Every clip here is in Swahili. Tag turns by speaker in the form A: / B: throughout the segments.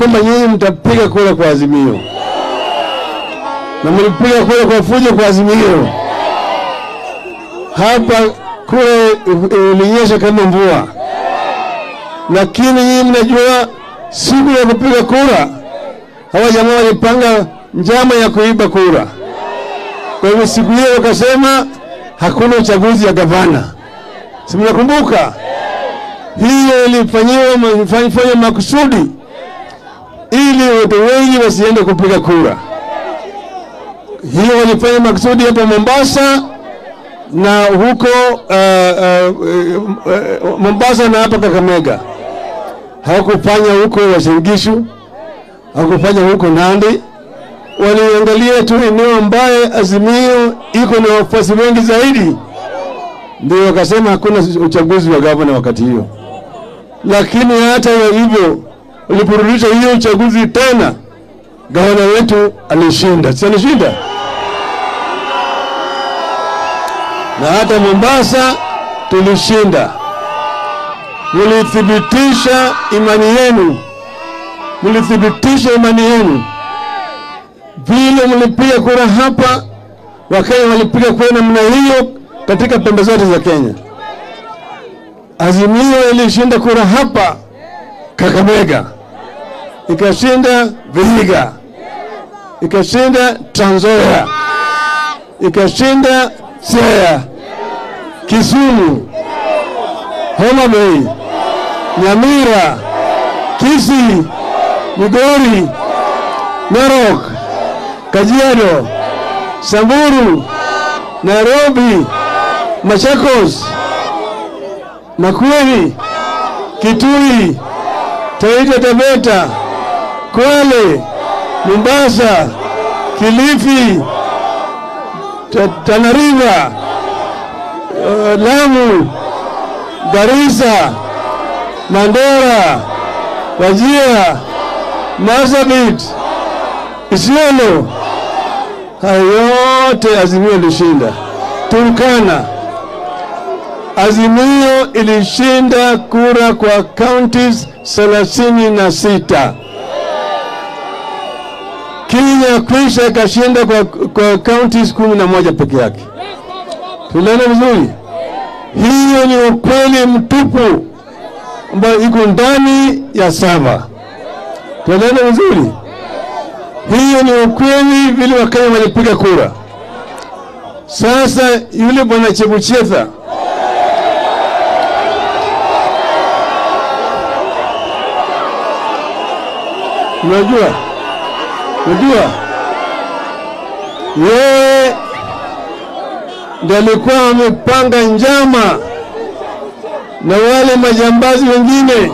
A: kwamba nyinyi mtapiga kura kwa Azimio na mlipiga kura kwa fujo kwa Azimio. Hapa kura ilinyesha kama mvua, lakini nyinyi mnajua siku ya kupiga kura hawa jamaa walipanga njama ya kuiba kura. Kwa hivyo siku hiyo wakasema hakuna uchaguzi ya gavana, si mnakumbuka? Hiyo ilifanyiwa ilifanywa makusudi ili watu wengi wasiende kupiga kura. Hiyo walifanya makusudi hapa Mombasa na huko uh, uh, uh, Mombasa na hapa Kakamega. Hawakufanya huko Uasin Gishu, hawakufanya huko Nandi. Waliangalia tu eneo ambaye Azimio iko na wafuasi wengi zaidi, ndio wakasema hakuna uchaguzi wa gavana wakati hiyo. Lakini hata hivyo, uliporudisha hiyo uchaguzi tena, gavana wetu alishinda, si alishinda? na hata Mombasa tulishinda. Mlithibitisha imani yenu, mlithibitisha imani yenu vile mlipiga kura hapa. Wakenya walipiga kura namna hiyo katika pembe zote za Kenya. Azimio ilishinda kura hapa Kakamega, ikashinda Vihiga, ikashinda Trans Nzoia, ikashinda Siaya, Kisumu, Homa Bay, Nyamira, Kisii, Migori, Narok, Kajiado, Samburu, Nairobi, Machakos, Makueni, Kitui, Taita Taveta, Kwale, Mombasa, Kilifi, Tana River, uh, Lamu, Garissa, Mandera, Wajir, Marsabit, Isiolo, hayo yote Azimio ilishinda. Turkana, Azimio ilishinda kura kwa counties thelathini na sita. Kenya kwisha ikashinda kwa, kwa counties kumi na moja peke yake. Tuliona vizuri, hiyo ni ukweli mtupu ambayo iko ndani ya saba. Tuliona vizuri, hiyo ni ukweli vile Wakenya walipiga kura. Sasa yule bwana Chebuchetha unajua Unajua, yeye ndiye alikuwa amepanga njama na wale majambazi wengine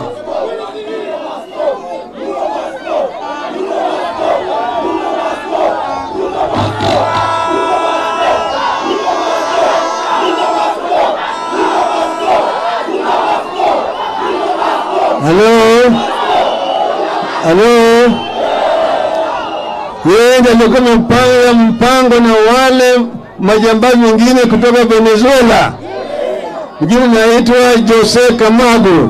A: Halo, halo yeye ndiye alikuwa amepanga mpango na wale majambazi wengine kutoka Venezuela, mjini naitwa Jose Camargo,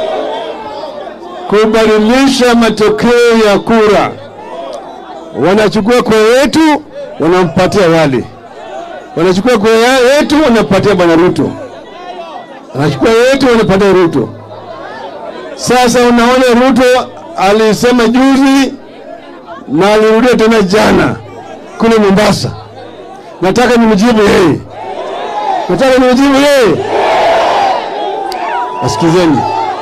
A: kubadilisha matokeo ya kura. Wanachukua kura yetu wanampatia wale, wanachukua kura yetu wanapatia bwana Ruto, wanachukua yetu wanapatia Ruto. Sasa unaona Ruto alisema juzi na alirudia tena jana kule Mombasa. Nataka nimjibu yeye, nataka nimjibu yeye. Asikizeni,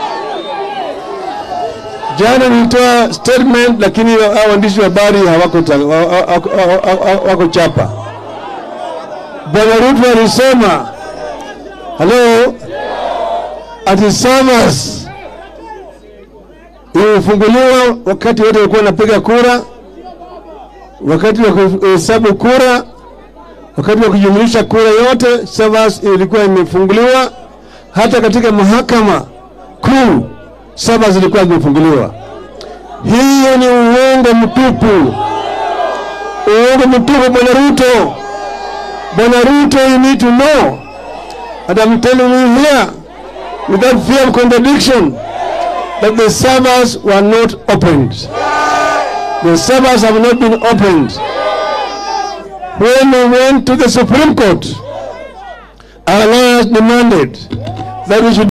A: jana nilitoa statement, lakini hao waandishi wa habari hawako wako chapa. Bwana Ruto alisema halo, ati SAVAS imefunguliwa wakati wote walikuwa wanapiga kura wakati wa kuhesabu kura, wakati wa kujumlisha kura yote, SAVAS ilikuwa imefunguliwa. Hata katika mahakama kuu SAVAS ilikuwa imefunguliwa. Hiyo ni uongo mtupu, uongo mtupu, bwana Ruto. Bwana Ruto, you need to know and I'm telling you here without fear of contradiction that the servers were not opened. The servers have not been opened. When we went to the Supreme Court, our lawyers demanded that we should